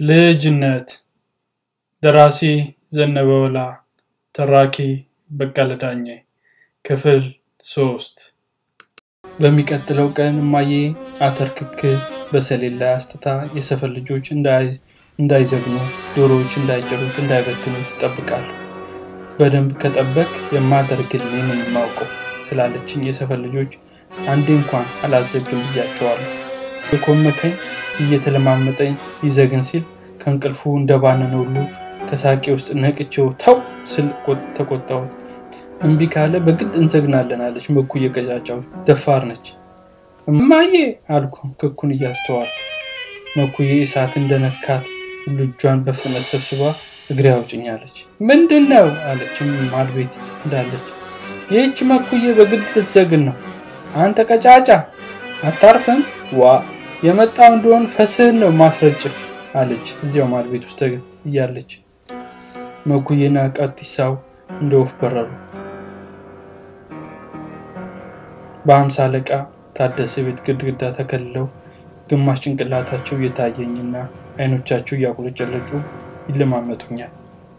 ልጅነት ደራሲ ዘነበ ወላ ተራኪ በቀለ ዳኜ ክፍል ሶስት በሚቀጥለው ቀን እማዬ አተርክክ በሰሌን ላይ አስትታ የሰፈር ልጆች እንዳይዘግኑ ዶሮዎች እንዳይጭሩት እንዳይበትኑት ይጠብቃሉ በደንብ ከጠበቅ የማደርግልኝ ነው የማውቀው ስላለችኝ የሰፈር ልጆች አንዴ እንኳን አላዘግም ብያቸዋለሁ የኮመከኝ እየተለማመጠኝ ይዘግን ሲል ከእንቅልፉ እንደባነን ሁሉ ከሳቄ ውስጥ ነቅቼው ተው ስል ተቆጣሁት እምቢ ካለ በግድ እንዘግናለን አለች መኩ እየቀጫጫው ደፋር ነች እማዬ አልኩ ክኩን እያስተዋል መኩዬ እሳት እንደነካት ሁሉ እጇን በፍጥነት ሰብስባ እግሬ አውጭኛለች ምንድን ነው አለች ማድ ቤት እንዳለች ይህች መኩዬ በግድ ልትዘግን ነው አንተ ቀጫጫ አታርፍም ዋ የመጣው እንደሆን ፈስህን ነው ማስረጭ አለች እዚያው ማድ ቤት ውስጥ እያለች መኩዬና ቀጢሳው እንደ ወፍ በረሩ በአምሳ አለቃ ታደሰ ቤት ግድግዳ ተከልለው ግማሽ ጭንቅላታቸው እየታየኝና አይኖቻቸው እያቁለጨለጩ ይለማመጡኛል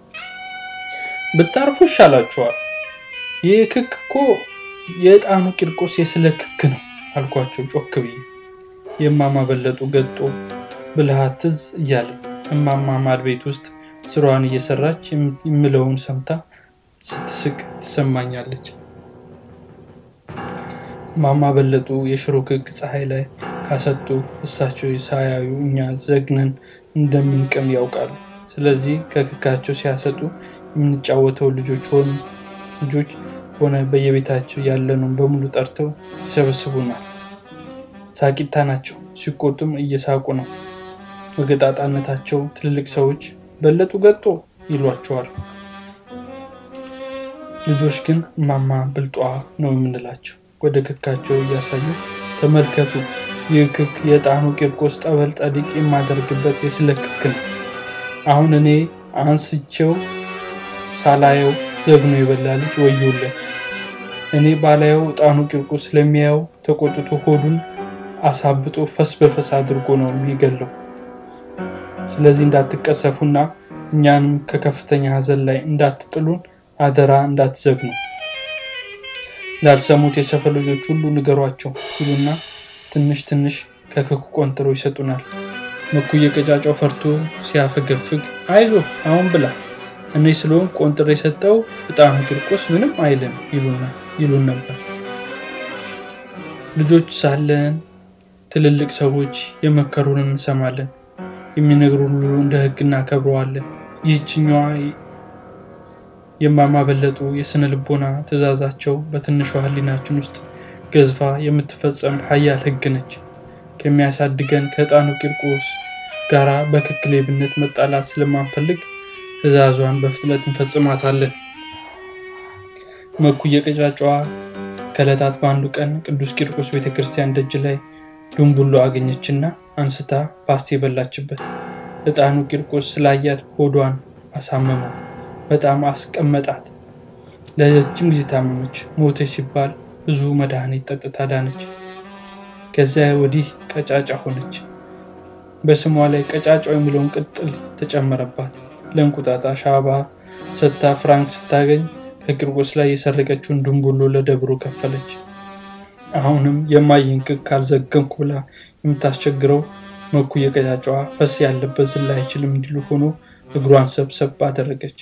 ብታርፉ ይሻላችኋል ይህ ክክ እኮ የዕጣኑ ቂርቆስ የስለ ክክ ነው አልኳቸው ጮክ ብዬ የእማማ በለጡ ገጦ ብልሃት ትዝ እያለ እማማ ማድ ቤት ውስጥ ስራዋን እየሰራች የምለውን ሰምታ ስትስቅ ትሰማኛለች ማማ በለጡ የሽሮ ክክ ፀሐይ ላይ ካሰጡ እሳቸው ሳያዩ እኛ ዘግነን እንደምንቅም ያውቃሉ ስለዚህ ከክካቸው ሲያሰጡ የምንጫወተው ልጆች ሆኑ ልጆች ሆነ በየቤታቸው ያለነውን በሙሉ ጠርተው ይሰበስቡናል ሳቂታ ናቸው ሲቆጡም እየሳቁ ነው በገጣጣነታቸው ትልልቅ ሰዎች በለጡ ገጦ ይሏቸዋል ልጆች ግን ማማ ብልጧ ነው የምንላቸው ወደ ክካቸው እያሳዩ ተመልከቱ ይህ ክክ የጣኑ ቂርቆስ ጠበል ጠዲቅ የማደርግበት የስለ ክክ ነው አሁን እኔ አንስቸው ሳላየው ዘግኖ የበላ ልጅ ወዮለት እኔ ባላየው ጣኑ ቂርቆስ ስለሚያየው ተቆጥቶ ሆዱን አሳብጦ ፈስ በፈስ አድርጎ ነው የሚገለው ስለዚህ እንዳትቀሰፉና እኛንም ከከፍተኛ ሀዘን ላይ እንዳትጥሉን አደራ እንዳትዘግኑ ላልሰሙት የሰፈር ልጆች ሁሉ ንገሯቸው ይሉና ትንሽ ትንሽ ከክኩ ቆንጥረው ይሰጡናል መኩየ ቀጫጫው ፈርቶ ሲያፈገፍግ አይዞ አሁን ብላ እኔ ስለሆን ቆንጥር የሰጠው እጣኑ ቂርቆስ ምንም አይልም ይሉን ነበር ልጆች ሳለን ትልልቅ ሰዎች የመከሩን እንሰማለን የሚነግሩን ሁሉ እንደ ህግ እናከብረዋለን ይህችኛዋ የማማ በለጡ የስነ ልቦና ትእዛዛቸው በትንሿ ህሊናችን ውስጥ ገዝፋ የምትፈጸም ሀያል ህግ ነች ከሚያሳድገን ከዕጣኑ ቂርቆስ ጋራ በክክ ሌብነት መጣላት ስለማንፈልግ ትእዛዟን በፍጥነት እንፈጽማታለን መኩ የቀጫጫዋ ከለታት በአንዱ ቀን ቅዱስ ቂርቆስ ቤተክርስቲያን ደጅ ላይ ዱንቡሎ አገኘችና አንስታ ፓስቲ የበላችበት ዕጣኑ ቂርቆስ ስላያት ሆዷን አሳመመው በጣም አስቀመጣት ለረጅም ጊዜ ታመመች ሞተች ሲባል ብዙ መድኃኒት ጠጥታ ዳነች ከዚያ ወዲህ ቀጫጫ ሆነች በስሟ ላይ ቀጫጫው የሚለውን ቅጥል ተጨመረባት ለእንቁጣጣ ሻባ ሰታ ፍራንክ ስታገኝ ከቂርቆስ ላይ የሰረቀችውን ድንቡሎ ለደብሮ ከፈለች አሁንም የማይን ክክ ካልዘገንኩ ብላ የምታስቸግረው መኩ የቀጫጫዋ ፈስ ያለበት ዝላ አይችልም እንዲሉ ሆኖ እግሯን ሰብሰብ አደረገች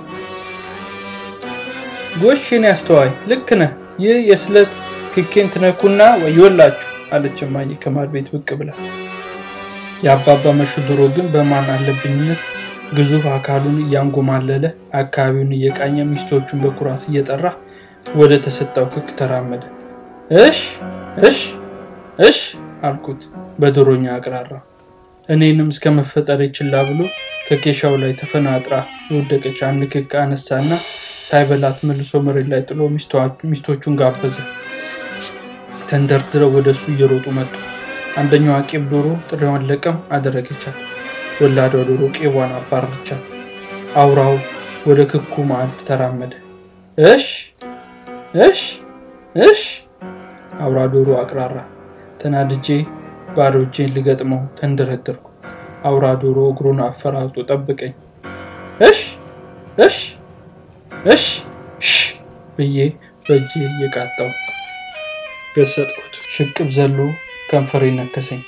ጎሽን ያስተዋይ ልክ ነህ ይህ የስለት ክኬን ትነኩና ወዮላችሁ አለች እማዬ ከማድ ቤት ብቅ ብላ የአባባ መሹ ድሮ ግን በማን አለብኝነት ግዙፍ አካሉን እያንጎማለለ አካባቢውን እየቃኘ ሚስቶቹን በኩራት እየጠራ ወደ ተሰጣው ክክ ተራመደ እሽ እሽ እሽ አልኩት በዶሮኛ አቅራራ እኔንም እስከ መፈጠር ችላ ብሎ ከኬሻው ላይ ተፈናጥራ የወደቀች አንድ ክክ አነሳና ሳይበላት መልሶ መሬት ላይ ጥሎ ሚስቶቹን ጋበዘ ተንደርድረው ወደ እሱ እየሮጡ መጡ አንደኛዋ ቄብ ዶሮ ጥሬዋን ለቀም አደረገቻት ወላዷ ዶሮ ቄቧን አባረቻት አውራው ወደ ክኩ ማዕድ ተራመደ እሽ እሽ እሽ አውራ ዶሮ አቅራራ ተናድጄ ባዶ እጄን ልገጥመው ተንደረደርኩ አውራ ዶሮ እግሩን አፈራግጦ ጠብቀኝ። እሽ እሽ እሽ ሽ ብዬ በእጄ እየቃጣው ገሰጥኩት። ሽቅብ ዘሎ ከንፈሬ ነከሰኝ።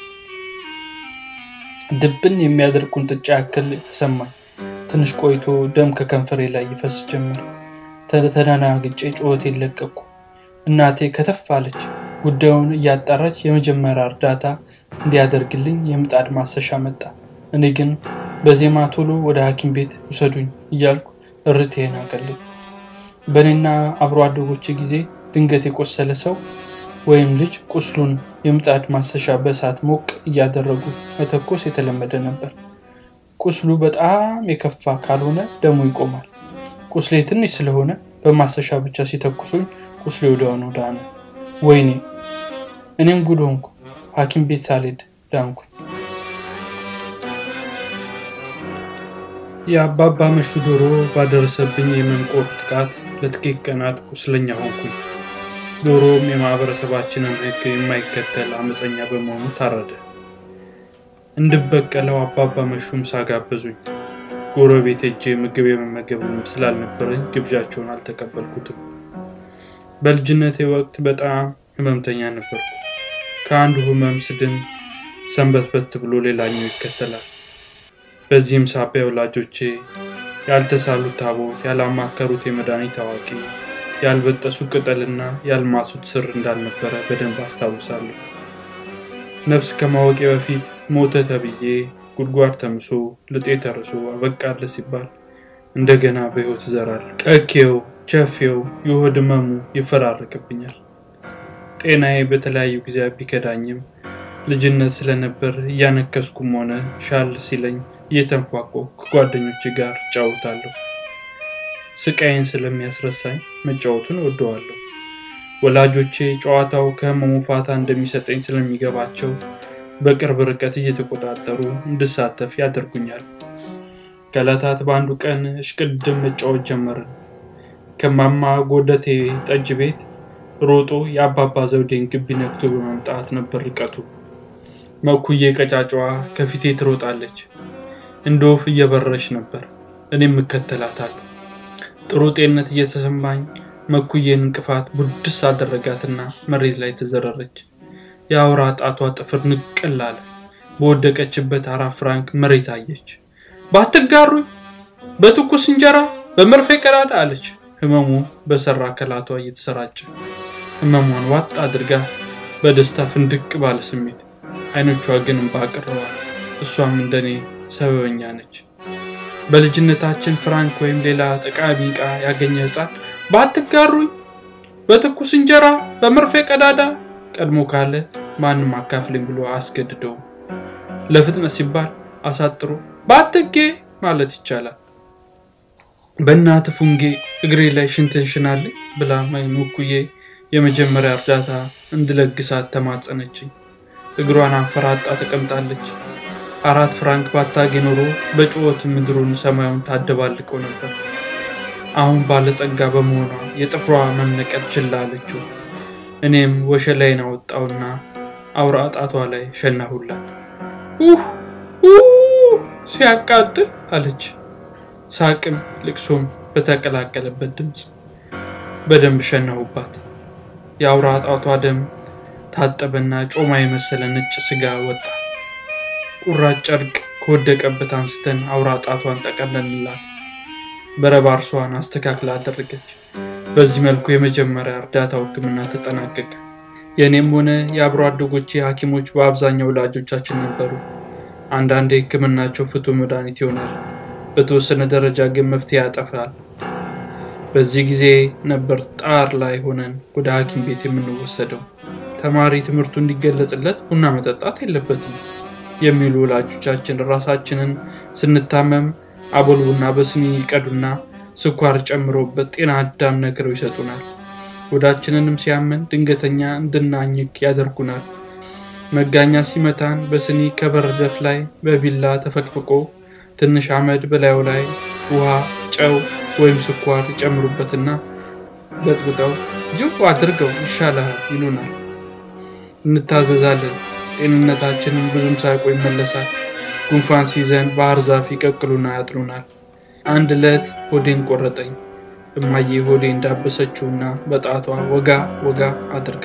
ድብን የሚያደርግ ቁንጥጫ ያክል ተሰማኝ። ትንሽ ቆይቶ ደም ከከንፈሬ ላይ ይፈስ ጀመር። ተደናግጬ ጩኸቴን ለቀቅኩ። እናቴ ከተፍ አለች። ጉዳዩን እያጣራች የመጀመሪያ እርዳታ እንዲያደርግልኝ የምጣድ ማሰሻ መጣ። እኔ ግን በዜማ ቶሎ ወደ ሐኪም ቤት ውሰዱኝ እያልኩ እርቴን አቀለጥኩ። በእኔና አብሮ አደጎቼ ጊዜ ድንገት የቆሰለ ሰው ወይም ልጅ ቁስሉን የምጣድ ማሰሻ በእሳት ሞቅ እያደረጉ መተኮስ የተለመደ ነበር። ቁስሉ በጣም የከፋ ካልሆነ ደሙ ይቆማል። ቁስሌ ትንሽ ስለሆነ በማሰሻ ብቻ ሲተኩሱኝ ቁስሌ ወዲያውኑ ዳነ። ወይኔ እኔም ጉድ ሆንኩ። ሐኪም ቤት ሳልሄድ ዳንኩኝ። የአባባ መሹ ዶሮ ባደረሰብኝ የመንቆር ጥቃት ለጥቂት ቀናት ቁስለኛ ሆንኩኝ። ዶሮም የማህበረሰባችንን ሕግ የማይከተል አመፀኛ በመሆኑ ታረደ። እንድበቀለው አባባ መሹም ሳጋበዙኝ ጎረቤት ሄጄ ምግብ የመመገብ ልምድ ስላልነበረኝ ግብዣቸውን አልተቀበልኩትም። በልጅነቴ ወቅት በጣም ህመምተኛ ነበርኩ። ከአንዱ ህመም ስድን ሰንበትበት ብሎ ሌላኛው ይከተላል። በዚህም ሳቢያ ወላጆቼ ያልተሳሉት ታቦት፣ ያላማከሩት የመድኃኒት አዋቂ፣ ያልበጠሱ ቅጠልና ያልማሱት ስር እንዳልነበረ በደንብ አስታውሳለሁ። ነፍስ ከማወቄ በፊት ሞተ ተብዬ ጉድጓድ ተምሶ ልጤ ተርሶ አበቃለ ሲባል እንደገና በህይወት እዘራለሁ። ቀኬው፣ ቸፌው፣ የሆድ ህመሙ ይፈራረቅብኛል። ጤናዬ በተለያዩ ጊዜያት ቢከዳኝም ልጅነት ስለነበር እያነከስኩም ሆነ ሻል ሲለኝ እየተንፏቆ ከጓደኞች ጋር እጫወታለሁ። ስቃይን ስለሚያስረሳኝ መጫወቱን እወደዋለሁ። ወላጆቼ ጨዋታው ከህመሙ ፋታ እንደሚሰጠኝ ስለሚገባቸው በቅርብ ርቀት እየተቆጣጠሩ እንድሳተፍ ያደርጉኛል። ከዕለታት በአንዱ ቀን እሽቅድም መጫወት ጀመርን። ከማማ ጎደቴ ጠጅ ቤት ሮጦ የአባባ ዘውዴን ግቢ ነክቶ በመምጣት ነበር ርቀቱ። መኩዬ ቀጫጫዋ ከፊቴ ትሮጣለች። እንደ ወፍ እየበረረች ነበር። እኔም እከተላታለሁ። ጥሩ ጤንነት እየተሰማኝ መኩዬን እንቅፋት ቡድስ አደረጋትና መሬት ላይ ተዘረረች። የአውራ ጣቷ ጥፍር ንቅል አለ። በወደቀችበት አራት ፍራንክ መሬት አየች። ባትጋሩኝ በትኩስ እንጀራ በመርፌ ቀዳዳ አለች። ህመሙ በሰራ ከላቷ እየተሰራጨ ህመሟን ዋጥ አድርጋ በደስታ ፍንድቅ ባለ ስሜት አይኖቿ ግን እንባ አቅርረዋል። እሷም እንደኔ ሰበበኛ ነች። በልጅነታችን ፍራንክ ወይም ሌላ ጠቃሚ ዕቃ ያገኘ ህፃን ባትጋሩኝ በትኩስ እንጀራ በመርፌ ቀዳዳ ቀድሞ ካለ ማንም አካፍለኝ ብሎ አያስገድደውም። ለፍጥነት ሲባል አሳጥሮ ባትጌ ማለት ይቻላል። በእናት ፉንጌ እግሬ ላይ ሽንትን ሽናለኝ ብላ መኩዬ የመጀመሪያ እርዳታ እንድለግሳት ተማጸነችኝ። እግሯን አንፈራጣ ተቀምጣለች። አራት ፍራንክ ባታጌ ኖሮ በጩኸት ምድሩን ሰማዩን ታደባልቀው ነበር። አሁን ባለጸጋ በመሆኗ የጥፍሯ መነቀል ችላ አለችው። እኔም ወሸላይን አወጣውና አውራ ጣቷ ላይ ሸናሁላት። ኡህ ሲያቃጥል አለች። ሳቅም ልቅሶም በተቀላቀለበት ድምፅ በደንብ ሸናሁባት። የአውራ ጣቷ ደም ታጠበና ጮማ የመሰለ ነጭ ስጋ ወጣ። ቁራጭ ጨርቅ ከወደቀበት አንስተን አውራ ጣቷን ጠቀለልላት። በረባርሷን አስተካክላ አደረገች። በዚህ መልኩ የመጀመሪያ እርዳታው ሕክምና ተጠናቀቀ። የእኔም ሆነ የአብሮ አደጎቼ ሐኪሞች በአብዛኛው ወላጆቻችን ነበሩ። አንዳንድ ሕክምናቸው ፍቱህ መድኃኒት ይሆናል፣ በተወሰነ ደረጃ ግን መፍትሄ ያጠፋል። በዚህ ጊዜ ነበር ጣር ላይ ሆነን ወደ ሐኪም ቤት የምንወሰደው። ተማሪ ትምህርቱ እንዲገለጽለት ቡና መጠጣት የለበትም የሚሉ ወላጆቻችን ራሳችንን ስንታመም አቦል ቡና በስኒ ይቀዱና ስኳር ጨምሮበት ጤና አዳም ነክረው ይሰጡናል። ወዳችንንም ሲያመን ድንገተኛ እንድናኝክ ያደርጉናል። መጋኛ ሲመታን በስኒ ከበረደፍ ላይ በቢላ ተፈቅፍቆ ትንሽ አመድ በላዩ ላይ ውሃ፣ ጨው ወይም ስኳር ይጨምሩበትና በጥብጠው ጅው አድርገው ይሻላል ይሉናል። እንታዘዛለን። ጤንነታችንም ብዙም ሳይቆይ ይመለሳል። ጉንፋን ሲይዘን ባህር ዛፍ ይቀቅሉና ያጥሉናል። አንድ ዕለት ሆዴን ቆረጠኝ። እማዬ ሆዴ እንዳበሰችውና በጣቷ ወጋ ወጋ አድርጋ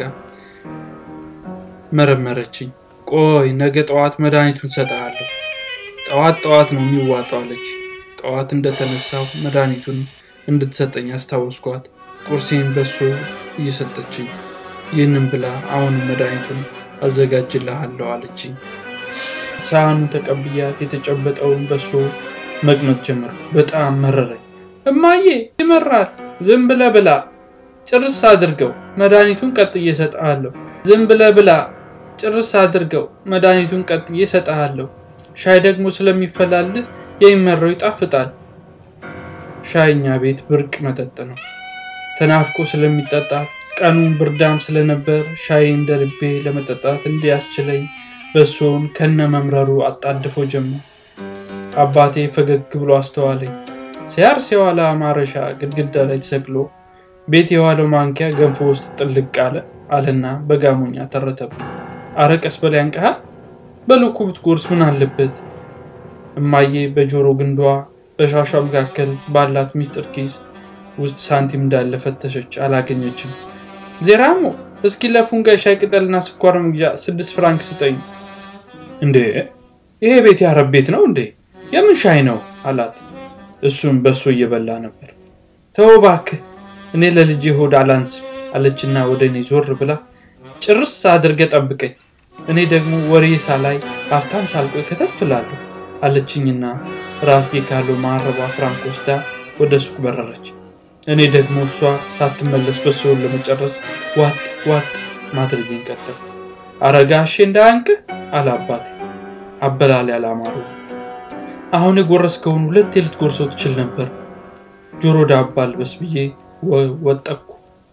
መረመረችኝ። ቆይ ነገ ጠዋት መድኃኒቱን ሰጠሃለሁ፣ ጠዋት ጠዋት ነው የሚዋጣው አለች። ጠዋት እንደተነሳው መድኃኒቱን እንድትሰጠኝ አስታወስኳት። ቁርሴን በሶ እየሰጠችኝ ይህንን ብላ አሁን መድኃኒቱን አዘጋጅልሃለሁ አለችኝ። ሳህኑን ተቀብያት የተጨበጠውን በሶ መቅመጥ ጀመርኩ። በጣም መረረኝ። እማዬ ይመራል፣ ዝም ብለህ ብላ፣ ጭርስ አድርገው፣ መድኃኒቱን ቀጥዬ እሰጥሃለሁ። ዝም ብለህ ብላ፣ ጭርስ አድርገው፣ መድኃኒቱን ቀጥዬ እሰጥሃለሁ። ሻይ ደግሞ ስለሚፈላልህ የሚመራው ይጣፍጣል። ሻይ እኛ ቤት ብርቅ መጠጥ ነው። ተናፍቆ ስለሚጠጣ ቀኑን ብርዳም ስለነበር ሻይ እንደ ልቤ ለመጠጣት እንዲያስችለኝ በሶውን ከነ መምረሩ አጣድፎ ጀመር። አባቴ ፈገግ ብሎ አስተዋለኝ። ሲያርስ የዋለ ማረሻ ግድግዳ ላይ ተሰቅሎ ቤት የዋለው ማንኪያ ገንፎ ውስጥ ጥልቅ አለ አለና በጋሞኛ ተረተብኝ። አረ ቀስ በላይ ያንቀሃል፣ በልኩ ብትጎርስ ምን አለበት? እማዬ በጆሮ ግንዷ በሻሿ መካከል ባላት ሚስጥር ኪስ ውስጥ ሳንቲም እንዳለ ፈተሸች፣ አላገኘችም። ዜራሞ እስኪ ለፉንጋ ሻይ ቅጠልና ስኳር መግዣ ስድስት ፍራንክ ስጠኝ። እንዴ ይሄ ቤት ያረብ ቤት ነው እንዴ? የምን ሻይ ነው አላት። እሱም በሶ እየበላ ነበር። ተው እባክህ እኔ ለልጄ ሆድ አላንስም አለችና ወደ እኔ ዞር ብላ ጭርስ አድርገ ጠብቀኝ፣ እኔ ደግሞ ወሬ ሳላይ ሀብታም ሳልቆይ ከተፍላለሁ አለችኝና ራስጌ ካለው ማረባ ፍራንክ ወስዳ ወደ ሱቅ በረረች። እኔ ደግሞ እሷ ሳትመለስ በሶውን ለመጨረስ ዋጥ ዋጥ ማድረጌን ቀጠል። አረጋሼ እንዳያንቅህ አለ አባቴ። አበላል ያላማሩ አሁን የጎረስከውን ሁለት ልትጎርሰው ትችል ነበር። ጆሮ ዳባ አልበስ ብዬ ወጠኩ።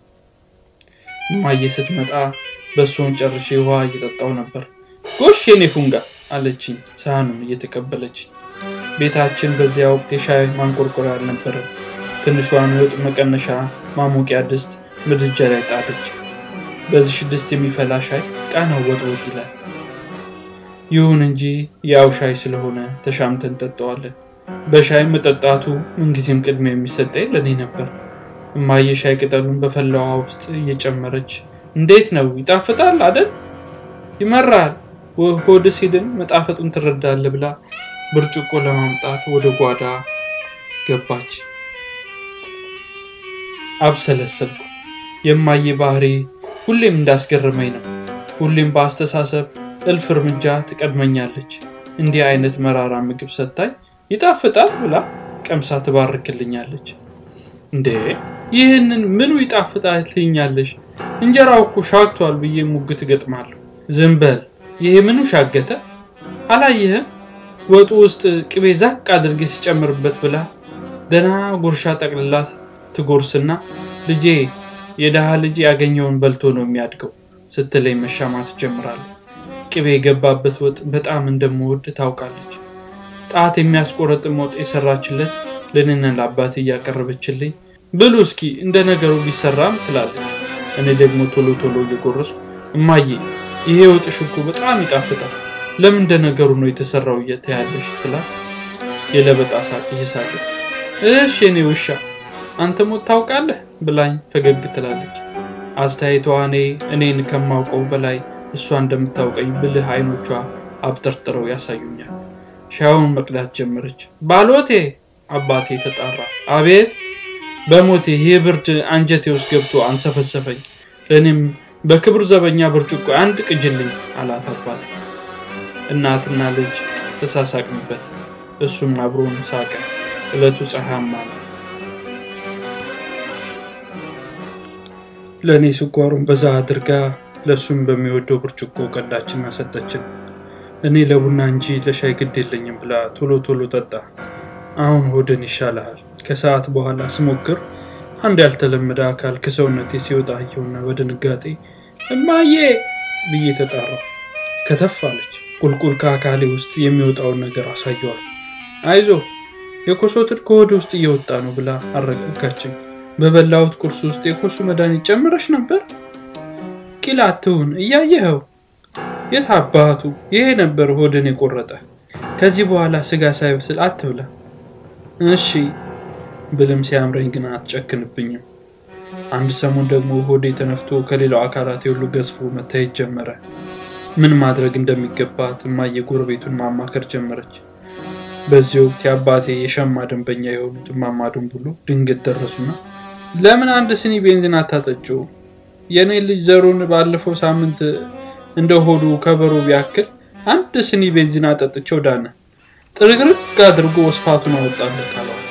እማዬ ስትመጣ በሶውን ጨርሼ ውሃ እየጠጣው ነበር። ጎሽ የኔ ፉንጋ አለችኝ፣ ሳህኑን እየተቀበለችኝ። ቤታችን በዚያ ወቅት የሻይ ማንቆርቆሪያ አልነበረም። ትንሿን የወጥ መቀነሻ ማሞቂያ ድስት ምድጃ ላይ ጣለች። በዚህ ድስት የሚፈላ ሻይ ቃናው ወጥወጥ ይላል። ይሁን እንጂ ያው ሻይ ስለሆነ ተሻምተን ጠጠዋለን። በሻይ መጠጣቱ ምንጊዜም ቅድሚያ የሚሰጠኝ ለእኔ ነበር። እማዬ ሻይ ቅጠሉን በፈላ ውሃ ውስጥ እየጨመረች እንዴት ነው ይጣፍጣል አደል? ይመራል፣ ሆድ ሲድን መጣፈጡን ትረዳለህ ብላ ብርጭቆ ለማምጣት ወደ ጓዳ ገባች። አብሰለሰልኩ። የማዬ ባህሪ ሁሌም እንዳስገረመኝ ነው። ሁሌም በአስተሳሰብ እልፍ እርምጃ ትቀድመኛለች። እንዲህ አይነት መራራ ምግብ ሰታኝ ይጣፍጣል ብላ ቀምሳ ትባርክልኛለች። እንዴ ይህንን ምኑ ይጣፍጣል ትይኛለሽ? እንጀራው እኮ ሻግቷል ብዬ ሙግት እገጥማለሁ። ዝም በል ይሄ ምኑ ሻገተ? አላየህም? ወጡ ውስጥ ቅቤ ዛቅ አድርጌ ሲጨምርበት ብላ ደና ጉርሻ ጠቅልላት ትጎርስና ልጄ የድሃ ልጅ ያገኘውን በልቶ ነው የሚያድገው ስትለኝ መሻማት ጀምራለሁ። ቅቤ የገባበት ወጥ በጣም እንደምወድ ታውቃለች። ጣት የሚያስቆረጥም ወጥ የሰራችለት ለእኔና ለአባቴ እያቀረበችልኝ ብሉ እስኪ እንደ ነገሩ ቢሰራም ትላለች። እኔ ደግሞ ቶሎ ቶሎ እየጎረስኩ እማዬ ይሄ ወጥሽ እኮ በጣም ይጣፍጣል፣ ለምን እንደ ነገሩ ነው የተሰራው እየተያለሽ ስላት የለበጣ ሳቅ እየሳቀች እሽ የኔ ውሻ አንተ ሞት ታውቃለህ ብላኝ ፈገግ ትላለች። አስተያየቷ እኔ እኔን ከማውቀው በላይ እሷ እንደምታውቀኝ ብልህ አይኖቿ አብጠርጥረው ያሳዩኛል። ሻዩን መቅዳት ጀመረች። ባሎቴ አባቴ ተጣራ። አቤት በሞቴ ይህ ብርድ አንጀቴ ውስጥ ገብቶ አንሰፈሰፈኝ። ለእኔም በክብር ዘበኛ ብርጭቆ አንድ ቅጅልኝ አላት አባቴ። እናትና ልጅ ተሳሳቅንበት። እሱም አብሮን ሳቀ። ዕለቱ ፀሐያማ ነው። ለእኔ ስኳሩን በዛ አድርጋ ለእሱም በሚወደው ብርጭቆ ቀዳችና ሰጠችን። እኔ ለቡና እንጂ ለሻይ ግድ የለኝም ብላ ቶሎ ቶሎ ጠጣ። አሁን ሆድን ይሻልሃል። ከሰዓት በኋላ ስሞክር አንድ ያልተለመደ አካል ከሰውነቴ ሲወጣ አየሁና በድንጋጤ እማዬ ብዬ ተጣራሁ። ከተፍ አለች። ቁልቁል ከአካሌ ውስጥ የሚወጣውን ነገር አሳየዋል። አይዞ የኮሶ ትል ከሆድ ውስጥ እየወጣ ነው ብላ አረጋጋችኝ። በበላሁት ቁርስ ውስጥ የኮሱ መድኃኒት ጨምረሽ ነበር? ቂል አትሁን፣ እያየኸው። የት አባቱ ይሄ ነበር ሆድን የቆረጠ። ከዚህ በኋላ ስጋ ሳይበስል አትብላ። እሺ ብልም ሲያምረኝ ግን አትጨክንብኝም። አንድ ሰሞን ደግሞ ሆዴ ተነፍቶ ከሌላው አካላት ሁሉ ገዝፎ መታየት ጀመረ። ምን ማድረግ እንደሚገባት እማዬ ጎረቤቱን ማማከር ጀመረች። በዚህ ወቅት የአባቴ የሸማ ደንበኛ የሆኑት እማማ ድንቡሎ ድንገት ደረሱና ለምን አንድ ስኒ ቤንዚን አታጠጪው? የእኔ ልጅ ዘሩን ባለፈው ሳምንት እንደ ሆዱ ከበሮ ቢያክል አንድ ስኒ ቤንዚን አጠጥቼው ዳነ። ጥርግርግ አድርጎ ወስፋቱን አወጣለት አሏት።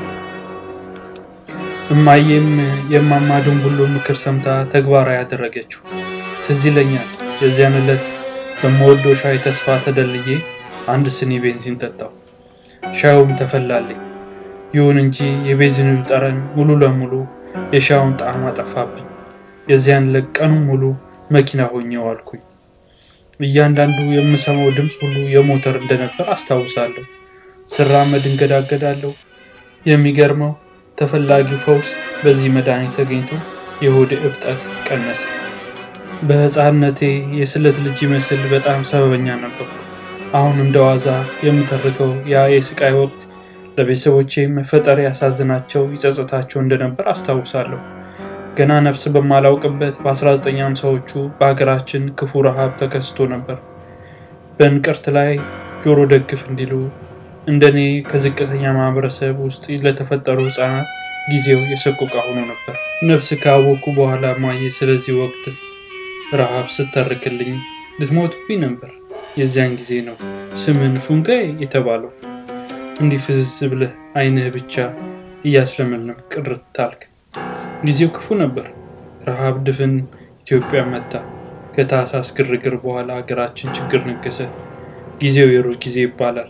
እማዬም የእማማ ድንቡሎ ምክር ሰምታ ተግባራዊ ያደረገችው ትዝ ይለኛል። የዚያን ዕለት በምወደው ሻይ ተስፋ ተደልዬ አንድ ስኒ ቤንዚን ጠጣው። ሻዩም ተፈላልኝ። ይሁን እንጂ የቤንዚኑ ጠረን ሙሉ ለሙሉ የሻዩን ጣዕም አጠፋብኝ። የዚያን ዕለት ቀኑን ሙሉ መኪና ሆኜ ዋልኩኝ። እያንዳንዱ የምሰማው ድምፅ ሁሉ የሞተር እንደነበር አስታውሳለሁ። ስራመድ እንገዳገዳለሁ። የሚገርመው ተፈላጊው ፈውስ በዚህ መድኃኒት ተገኝቶ የሆድ እብጠት ቀነሰ። በሕፃንነቴ የስለት ልጅ ይመስል በጣም ሰበበኛ ነበርኩ። አሁን እንደ ዋዛ የምተርከው ያ የስቃይ ወቅት ለቤተሰቦቼ መፈጠር ያሳዝናቸው ይጸጽታቸው እንደነበር አስታውሳለሁ። ገና ነፍስ በማላውቅበት በ1950ዎቹ በሀገራችን ክፉ ረሃብ ተከስቶ ነበር። በእንቅርት ላይ ጆሮ ደግፍ እንዲሉ እንደኔ ከዝቅተኛ ማህበረሰብ ውስጥ ለተፈጠሩ ህፃናት ጊዜው የሰቆቃ ሆኖ ነበር። ነፍስ ካወቅኩ በኋላ ማየ ስለዚህ ወቅት ረሃብ ስተርክልኝ ልትሞትብኝ ነበር። የዚያን ጊዜ ነው ስምን ፉንጋይ የተባለው። እንዲህ ፍዝዝ ብለህ አይንህ ብቻ እያስለመለም ቅርት ታልክ። ጊዜው ክፉ ነበር። ረሃብ ድፍን ኢትዮጵያ መታ። ከታህሳስ ግርግር በኋላ ሀገራችን ችግር ነገሰ። ጊዜው የሩዝ ጊዜ ይባላል።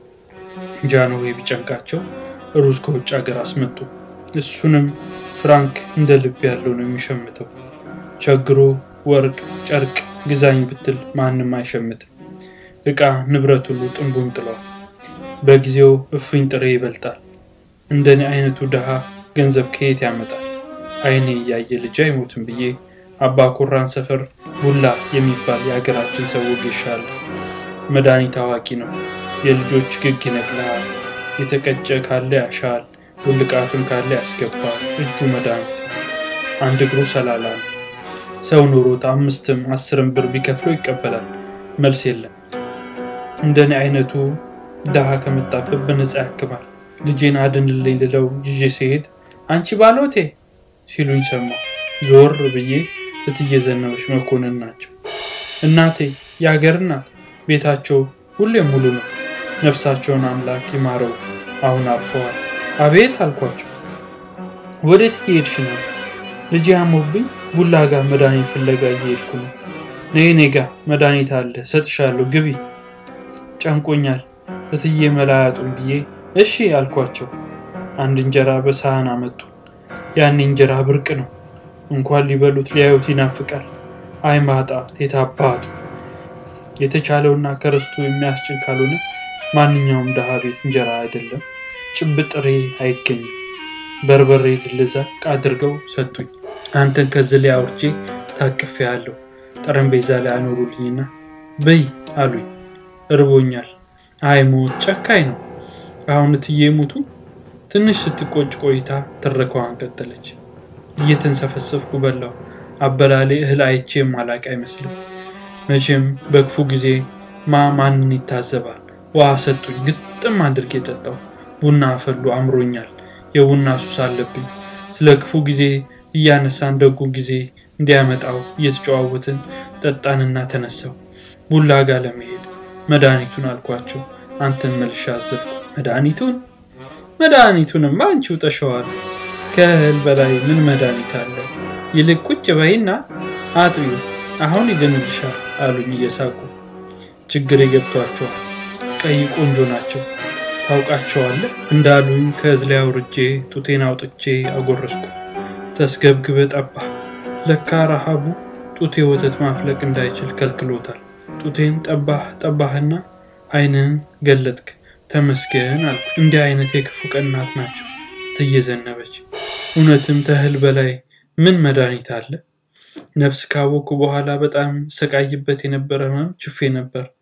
ጃንሆይ ቢጨንቃቸው ሩዝ ከውጭ ሀገር አስመጡ። እሱንም ፍራንክ እንደ ልብ ያለው ነው የሚሸምተው። ቸግሮ ወርቅ፣ ጨርቅ ግዛኝ ብትል ማንም አይሸምትም። ዕቃ ንብረት ሁሉ ጥንቡን ጥለዋል። በጊዜው እፍኝ ጥሬ ይበልጣል። እንደኔ አይነቱ ድሃ ገንዘብ ከየት ያመጣል? አይኔ እያየ ልጅ አይሞትም ብዬ አባ ኩራን ሰፈር ቡላ የሚባል የሀገራችን ሰው ወጌሻለ። መድኃኒት አዋቂ ነው። የልጆች ግግ ይነቅልሃል። የተቀጨ ካለ ያሻል፣ ውልቃቱን ካለ ያስገባል። እጁ መድኃኒት ነው። አንድ እግሩ ሰላላ ነው። ሰው ኑሮት አምስትም አስርም ብር ቢከፍለው ይቀበላል። መልስ የለም። እንደኔ አይነቱ ድሃ ከመጣበት በነፃ ያክማል። ልጄን አድንልኝ ልለው ይዤ ሲሄድ አንቺ ባሎቴ ሲሉኝ ሰማሁ። ዞር ብዬ እትዬ ዘነበች መኮንን ናቸው። እናቴ የሀገር እናት፣ ቤታቸው ሁሌም ሙሉ ነው። ነፍሳቸውን አምላክ ይማረው፣ አሁን አርፈዋል። አቤት አልኳቸው። ወዴት እየሄድሽ ነው? ልጄ አሞብኝ ቡላ ጋር መድኃኒት ፍለጋ እየሄድኩ ነው። ነይ እኔ ጋ መድኃኒት አለ እሰጥሻለሁ፣ ግቢ። ጨንቆኛል እትዬ መላያጡን ብዬ እሺ አልኳቸው። አንድ እንጀራ በሳህን አመጡ። ያን እንጀራ ብርቅ ነው። እንኳን ሊበሉት ሊያዩት ይናፍቃል። አይ ማጣት የታባቱ የተቻለውና ከርስቱ የሚያስጭን ካልሆነ ማንኛውም ድሃ ቤት እንጀራ አይደለም ጭብጥሬ አይገኝም። በርበሬ ድልዛቅ አድርገው ሰጡኝ። አንተን ከዚህ ላይ አውርጄ ታቅፌ ያለሁ ጠረጴዛ ላይ አኖሩልኝና በይ አሉኝ። እርቦኛል። አይ ሞት ጨካኝ ነው። አሁን እትዬ ሞቱ። ትንሽ ስትቆጭ ቆይታ ትረካዋን ቀጠለች። እየተንሰፈሰፍኩ በላው። አበላሌ እህል አይቼ ማላቅ አይመስልም። መቼም በክፉ ጊዜ ማ ማንን ይታዘባል። ውሃ ሰጡኝ፣ ግጥም አድርጌ ጠጣው። ቡና አፈሉ፣ አምሮኛል። የቡና ሱስ አለብኝ። ስለ ክፉ ጊዜ እያነሳን ደጉ ጊዜ እንዲያመጣው እየተጨዋወትን ጠጣንና ተነሳው ቡላ ጋር ለመሄድ መድኃኒቱን አልኳቸው። አንተን መልሻ አዘልኩ። መድኃኒቱን መድኃኒቱንማ አንቺው ጠሸዋል። ከእህል በላይ ምን መድኃኒት አለ? ይልቅ ቁጭ በይና አጥቢው፣ አሁን ይድንልሻል አሉኝ እየሳቁ። ችግር የገብቷቸዋል። ቀይ ቆንጆ ናቸው። ታውቃቸዋለህ እንዳሉኝ ከእዝላ አውርጄ ጡቴን አውጥቼ አጎረስኩ። ተስገብግበ ጠባ። ለካ ረሃቡ ጡቴ ወተት ማፍለቅ እንዳይችል ከልክሎታል። ጡቴን ጠባህ ጠባህና ዓይንህን ገለጥክ። ተመስገን አልኩ። እንዲህ አይነት የክፉ ቀናት ናቸው። እትዬ ዘነበች እውነትም ተህል በላይ ምን መድኃኒት አለ? ነፍስ ካወቅኩ በኋላ በጣም ሰቃይበት የነበረ ህመም ችፌ ነበር።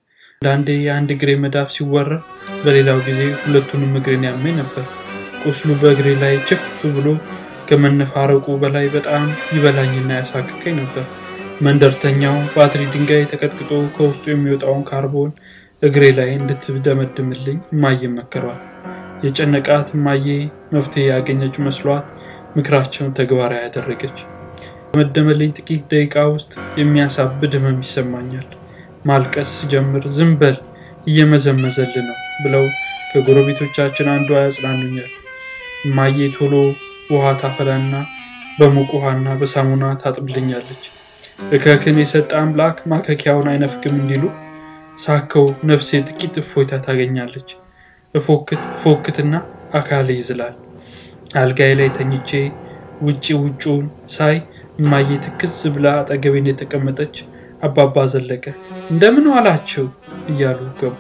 አንዳንዴ የአንድ እግሬ መዳፍ ሲወረር፣ በሌላው ጊዜ ሁለቱንም እግሬን ያመኝ ነበር። ቁስሉ በእግሬ ላይ ችፍ ብሎ ከመነፋረቁ በላይ በጣም ይበላኝና ያሳክከኝ ነበር። መንደርተኛው ባትሪ ድንጋይ ተቀጥቅጦ ከውስጡ የሚወጣውን ካርቦን እግሬ ላይ እንድትደመድምልኝ እማዬ መከሯት። የጨነቃት እማዬ መፍትሄ ያገኘች መስሏት ምክራቸውን ተግባራዊ ያደረገች። በመደመልኝ ጥቂት ደቂቃ ውስጥ የሚያሳብድ ህመም ይሰማኛል። ማልቀስ ጀምር ዝም በል እየመዘመዘል ነው ብለው ከጎረቤቶቻችን አንዷ ያጽናኑኛል። እማዬ ቶሎ ውሃ ታፈላና በሙቅ ውሃና በሳሙና ታጥብልኛለች። እከክን የሰጠ አምላክ ማከኪያውን አይነፍግም እንዲሉ ሳከው ነፍሴ ጥቂት እፎይታ ታገኛለች። እፎክትና አካል ይዝላል። አልጋዬ ላይ ተኝቼ ውጪ ውጩን ሳይ እማዬ ትክዝ ብላ አጠገቤን የተቀመጠች አባባ ዘለቀ እንደምን ዋላችሁ እያሉ ገቡ።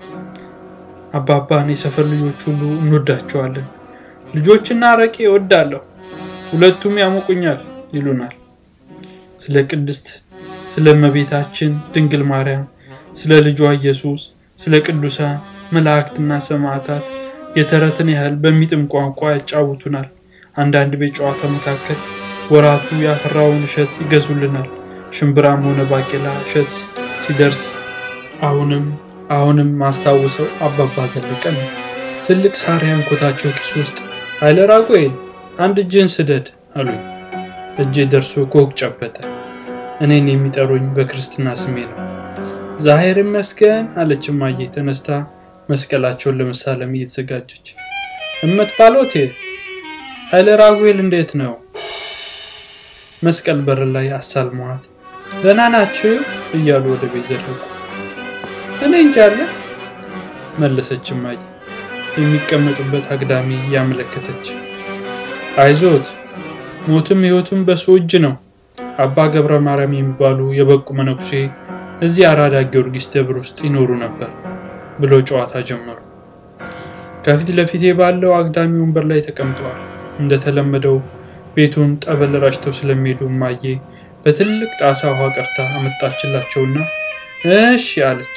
አባባን የሰፈር ልጆች ሁሉ እንወዳቸዋለን። ልጆችና አረቄ እወዳለሁ፣ ሁለቱም ያሞቁኛል ይሉናል። ስለ ቅድስት ስለ እመቤታችን ድንግል ማርያም፣ ስለ ልጇ ኢየሱስ፣ ስለ ቅዱሳን መላእክትና ሰማዕታት የተረትን ያህል በሚጥም ቋንቋ ያጫውቱናል። አንዳንድ ቤት ጨዋታ መካከል ወራቱ ያፈራውን እሸት ይገዙልናል። ሽምብራም ሆነ ባቄላ እሸት ሲደርስ አሁንም አሁንም ማስታውሰው አባባ ዘለቀ ነው። ትልቅ ሳር ያንኮታቸው ኪስ ውስጥ ኃይለ ራጉኤል አንድ እጅን ስደድ አሉኝ። እጄ ደርሶ ኮክ ጨበጠ። እኔን የሚጠሩኝ በክርስትና ስሜ ነው። ዛሄር ይመስገን አለች እማዬ ተነስታ መስቀላቸውን ለመሳለም እየተዘጋጀች። እመት ባሎቴ ኃይለ ራጉኤል እንዴት ነው? መስቀል በር ላይ አሳልመዋት ደህና ናችሁ እያሉ ወደ ቤት ዘለቁ። እኔ እንጃለት መለሰች እማዬ የሚቀመጡበት አግዳሚ ያመለከተች። አይዞት ሞትም ሕይወትም በሱ እጅ ነው። አባ ገብረ ማርያም የሚባሉ የበቁ መነኩሴ እዚህ አራዳ ጊዮርጊስ ደብር ውስጥ ይኖሩ ነበር ብለው ጨዋታ ጀመሩ። ከፊት ለፊቴ ባለው አግዳሚ ወንበር ላይ ተቀምጠዋል። እንደተለመደው ቤቱን ጠበል ራጭተው ስለሚሄዱ እማዬ በትልቅ ጣሳ ውሃ ቀርታ አመጣችላቸውና እሺ አለች።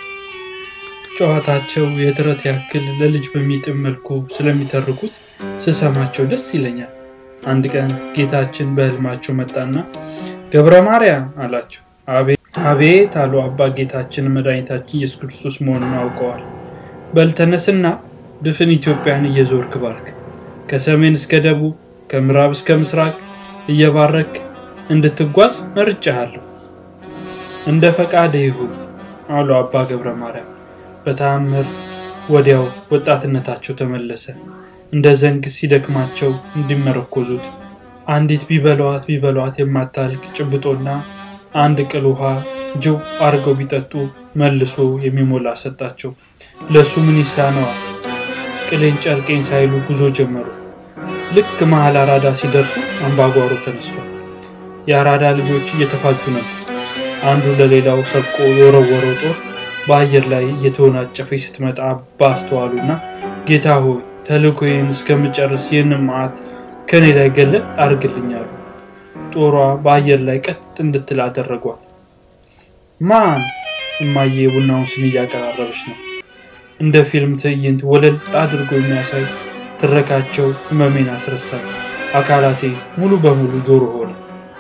ጨዋታቸው የድረት ያክል ለልጅ በሚጥም መልኩ ስለሚተርኩት ስሰማቸው ደስ ይለኛል። አንድ ቀን ጌታችን በሕልማቸው መጣና ገብረ ማርያም አላቸው። አቤት አሉ። አባ ጌታችን መድኃኒታችን ኢየሱስ ክርስቶስ መሆኑን አውቀዋል። በልተነስና ድፍን ኢትዮጵያን እየዞርክ ባርክ፣ ከሰሜን እስከ ደቡብ ከምዕራብ እስከ ምስራቅ እየባረክ እንድትጓዝ መርጫሃለሁ። እንደ ፈቃደ ይሁን አሉ አባ ገብረ ማርያም። በተአምር ወዲያው ወጣትነታቸው ተመለሰ። እንደ ዘንግ ሲደክማቸው እንዲመረኮዙት አንዲት ቢበሏት ቢበሏት የማታልቅ ጭብጦና አንድ ቅል ውሃ ጅው አድርገው ቢጠጡ መልሶ የሚሞላ ሰጣቸው። ለእሱ ምን ይሳነዋል? ቅሌን ጨርቄን ሳይሉ ጉዞ ጀመሩ። ልክ መሀል አራዳ ሲደርሱ አምባጓሮ ተነስቷል። የአራዳ ልጆች እየተፋጁ ነበር። አንዱ ለሌላው ሰብቆ የወረወረው ጦር በአየር ላይ እየተወናጨፈች ስትመጣ ባስተዋሉና ጌታ ሆይ ተልእኮዬን እስከምጨርስ ይህንን መዓት ከእኔ ላይ ገለል አድርግልኛሉ። ጦሯ በአየር ላይ ቀጥ እንድትል አደረጓት። ማን? እማዬ የቡናውን ስኒ እያቀራረበች ነው። እንደ ፊልም ትዕይንት ወለል አድርጎ የሚያሳይ ትረካቸው ህመሜን አስረሳል። አካላቴ ሙሉ በሙሉ ጆሮ ሆነ።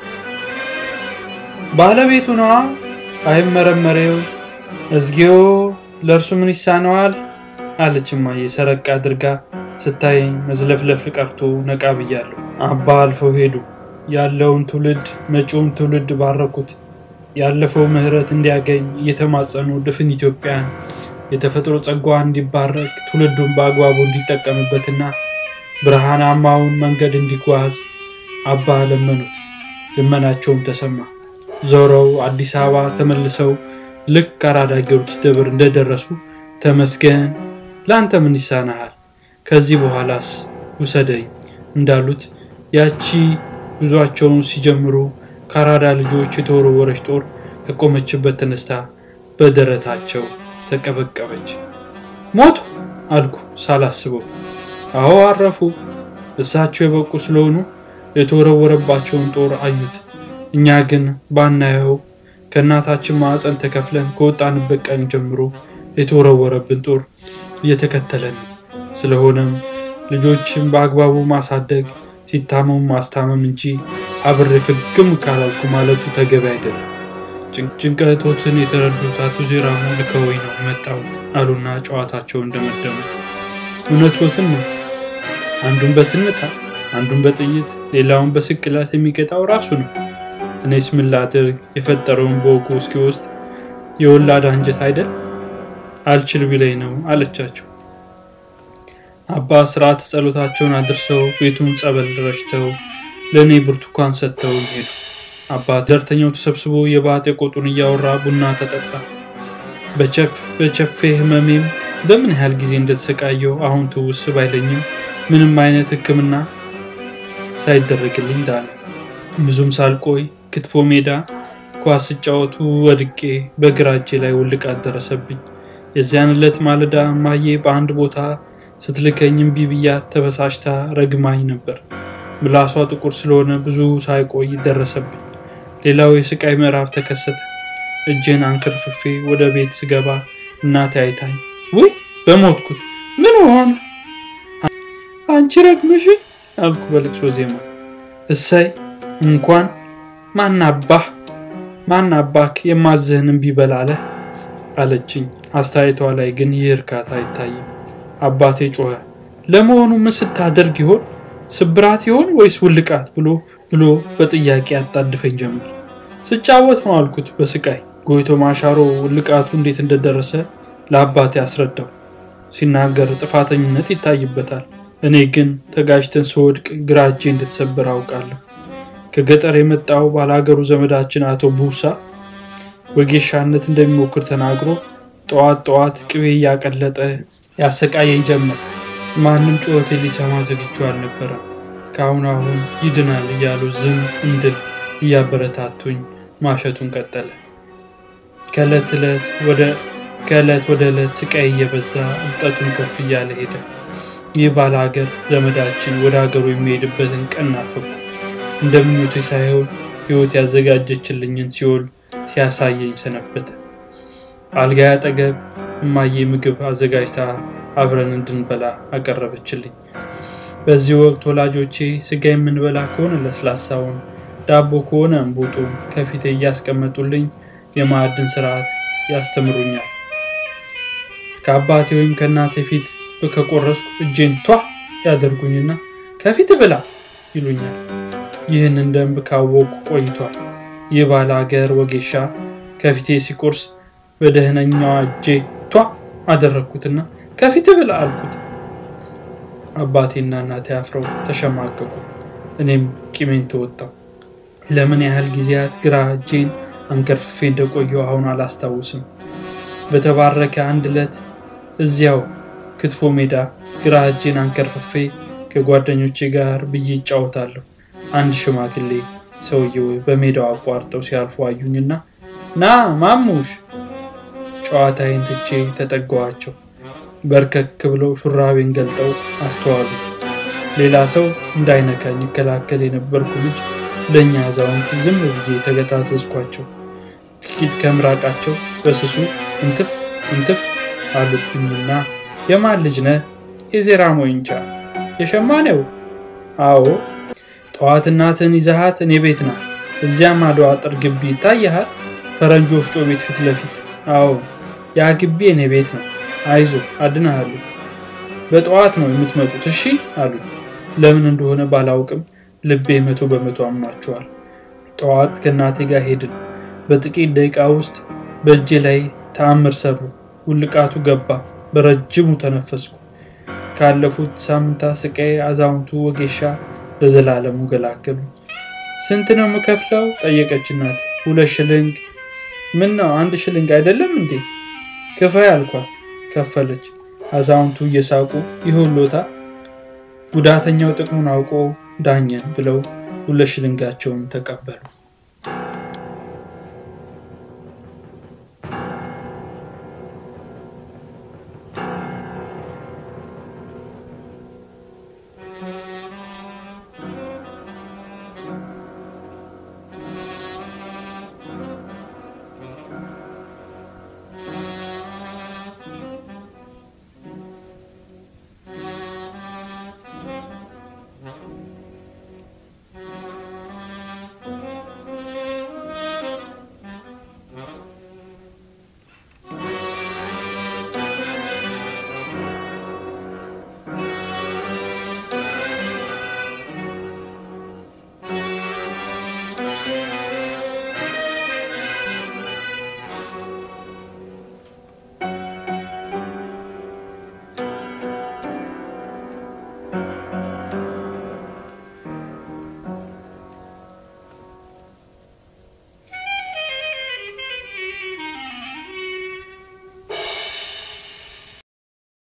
ባለቤቱ ነዋ። አይመረመሬው እዝጌዮ ለእርሱ ምን ይሳነዋል? አለች እማዬ ሰረቅ አድርጋ ስታየኝ መዝለፍለፍ ቀርቶ ነቃ ብያለሁ። አባ አልፈው ሄዱ። ያለውን ትውልድ መጪውን ትውልድ ባረኩት። ያለፈው ምሕረት እንዲያገኝ እየተማጸኑ ድፍን ኢትዮጵያን የተፈጥሮ ጸጋዋ እንዲባረክ ትውልዱን በአግባቡ እንዲጠቀምበትና ብርሃናማውን መንገድ እንዲጓዝ አባ ለመኑት። ልመናቸውም ተሰማ። ዞረው አዲስ አበባ ተመልሰው ልክ አራዳ ጊዮርጊስ ደብር እንደደረሱ ተመስገን፣ ለአንተ ምን ይሳናሃል? ከዚህ በኋላስ ውሰደኝ እንዳሉት ያቺ ጉዟቸውን ሲጀምሩ ከአራዳ ልጆች የተወረወረች ጦር ከቆመችበት ተነስታ በደረታቸው ተቀበቀበች። ሞቱ አልኩ ሳላስበው። አዎ አረፉ። እሳቸው የበቁ ስለሆኑ የተወረወረባቸውን ጦር አዩት። እኛ ግን ባናየው ከእናታችን ማዕፀን ተከፍለን ከወጣንበት ቀን ጀምሮ የተወረወረብን ጦር እየተከተለን ነው። ስለሆነም ልጆችን በአግባቡ ማሳደግ ሲታመሙ ማስታመም እንጂ አብሬ ፍግም ካላልኩ ማለቱ ተገቢ አይደለም። ጭንቀቶትን የተረዱት አቶ ዜራሙ ልከወኝ ነው የመጣሁት አሉና ጨዋታቸውን እንደመደሙ። እውነቶትን ነው። አንዱን በትንታ አንዱን በጥይት ሌላውን በስቅላት የሚቀጣው ራሱ ነው። እኔስ ምን ላድርግ? የፈጠረውን በወጉ እስኪወስድ የወላድ አንጀት አይደል? አልችል ቢለኝ ነው አለቻቸው። አባ ስርዓተ ጸሎታቸውን አድርሰው ቤቱን ጸበል ረጭተው ለእኔ ብርቱካን ሰጥተው ሄዱ። አባ ደርተኛው ተሰብስቦ የባጤ ቆጡን እያወራ ቡና ተጠጣ። በቸፌ ህመሜም በምን ያህል ጊዜ እንደተሰቃየው አሁን ትውስ ባይለኝም ምንም አይነት ሕክምና ሳይደረግልኝ ዳነ። ብዙም ሳልቆይ ክትፎ ሜዳ ኳስ ሲጫወቱ ወድቄ በግራ እጄ ላይ ውልቃት ደረሰብኝ። የዚያን ዕለት ማለዳ ማዬ በአንድ ቦታ ስትልከኝ እምቢ ብያት ተበሳጭታ ረግማኝ ነበር። ምላሷ ጥቁር ስለሆነ ብዙ ሳይቆይ ደረሰብኝ። ሌላው የስቃይ ምዕራፍ ተከሰተ። እጄን አንከርፍፌ ወደ ቤት ስገባ እናቴ አይታኝ ውይ በሞትኩት ምን ሆን አንቺ ረግምሽ አልኩ በልቅሶ ዜማ። እሰይ እንኳን ማናባህ ማናባክ የማዝህን እምቢ በላለህ አለችኝ። አስተያየቷ ላይ ግን ይህ እርካታ አይታይም። አባቴ ጮኸ። ለመሆኑ ምን ስታደርግ ይሆን? ስብራት ይሆን ወይስ ውልቃት ብሎ ብሎ በጥያቄ ያጣድፈኝ ጀመር። ስጫወት ነው አልኩት በስቃይ ጎይቶ ማሻሮ ውልቃቱ እንዴት እንደደረሰ ለአባቴ አስረዳው። ሲናገር ጥፋተኝነት ይታይበታል። እኔ ግን ተጋጅተን ስወድቅ ግራ እጄ እንደተሰበረ አውቃለሁ። ከገጠር የመጣው ባላገሩ ዘመዳችን አቶ ቡሳ ወጌሻነት እንደሚሞክር ተናግሮ ጠዋት ጠዋት ቅቤ እያቀለጠ ያሰቃየኝ ጀመር። ማንም ጩኸቴ ሊሰማ ዝግጁ አልነበረም። ከአሁን አሁን ይድናል እያሉ ዝም እንድል እያበረታቱኝ ማሸቱን ቀጠለ። ከዕለት ዕለት ወደ ከዕለት ወደ ዕለት ስቃይ እየበዛ እብጠቱን ከፍ እያለ ሄደ። ይህ ባለ ሀገር ዘመዳችን ወደ ሀገሩ የሚሄድበትን ቀን ናፈቁ። እንደ ምኞቴ ሳይሆን ሕይወት ያዘጋጀችልኝን ሲኦል ሲያሳየኝ ሰነበተ። አልጋ አጠገብ እማዬ ምግብ አዘጋጅታ አብረን እንድንበላ አቀረበችልኝ። በዚህ ወቅት ወላጆቼ ስጋ የምንበላ ከሆነ ለስላሳውን፣ ዳቦ ከሆነ እንቡጡን ከፊቴ እያስቀመጡልኝ የማዕድን ስርዓት ያስተምሩኛል። ከአባቴ ወይም ከእናቴ ፊት ከቆረስኩ እጄን ቷ ያደርጉኝና ከፊት ብላ ይሉኛል። ይህንን ደንብ ካወቅኩ ቆይቷል። ይህ ባለ ሀገር ወጌሻ ከፊቴ ሲቆርስ በደህነኛዋ እጄ ቷ አደረግኩትና ከፊት ብላ አልኩት። አባቴና እናቴ አፍረው ተሸማቀቁ። እኔም ቂሜን ተወጣው። ለምን ያህል ጊዜያት ግራ እጄን አንከርፍፌ እንደቆየው አሁን አላስታውስም። በተባረከ አንድ ዕለት እዚያው ክትፎ ሜዳ ግራ እጄን አንከርፍፌ ከጓደኞቼ ጋር ብዬ ይጫወታለሁ። አንድ ሽማግሌ ሰውየው በሜዳው አቋርጠው ሲያልፉ አዩኝና ና ማሙሽ ጨዋታዬን ትቼ ተጠጋኋቸው። በርከክ ብለው ሹራቤን ገልጠው አስተዋሉ። ሌላ ሰው እንዳይነካኝ ይከላከል የነበርኩ ልጅ ለእኛ አዛውንት ዝም ብዬ ተገታዘዝኳቸው። ጥቂት ከምራቃቸው በስሱ እንትፍ እንትፍ አሉብኝና የማን ልጅ ነህ? የዜራ ሞይንቻ የሸማኔው? አዎ። ጠዋት እናትን ይዘሃት እኔ ቤት ና። እዚያም አድዋ አጥር ግቢ ይታይሃል፣ ፈረንጅ ወፍጮ ቤት ፊት ለፊት። አዎ፣ ያ ግቢ እኔ ቤት ነው። አይዞ አድናሃለሁ። በጠዋት ነው የምትመጡት እሺ አሉ። ለምን እንደሆነ ባላውቅም ልቤ መቶ በመቶ አምኗቸዋል። ጠዋት ከእናቴ ጋር ሄድን። በጥቂት ደቂቃ ውስጥ በእጄ ላይ ተአምር ሰሩ። ውልቃቱ ገባ። በረጅሙ ተነፈስኩ። ካለፉት ሳምንታት ስቃይ አዛውንቱ ወጌሻ ለዘላለሙ ገላገሉ። ስንት ነው የምከፍለው? ጠየቀች እናቴ። ሁለት ሽልንግ። ምን ነው አንድ ሽልንግ አይደለም እንዴ? ክፈይ አልኳት። ከፈለች። አዛውንቱ እየሳቁ ይሁሎታ ጉዳተኛው ጥቅሙን አውቆ ዳኘን ብለው ሁለት ሽልንጋቸውን ተቀበሉ።